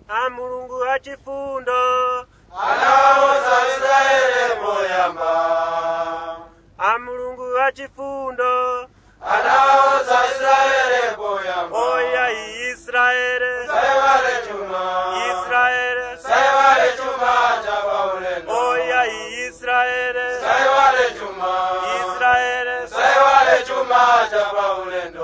a mulungu achifundo anawoza israele poyamba a mulungu achifundo anawoza israele poyamba oya israele saiwale chuma israele saiwale chuma cha paulendo oya israele saiwale chuma israele saiwale chuma cha paulendo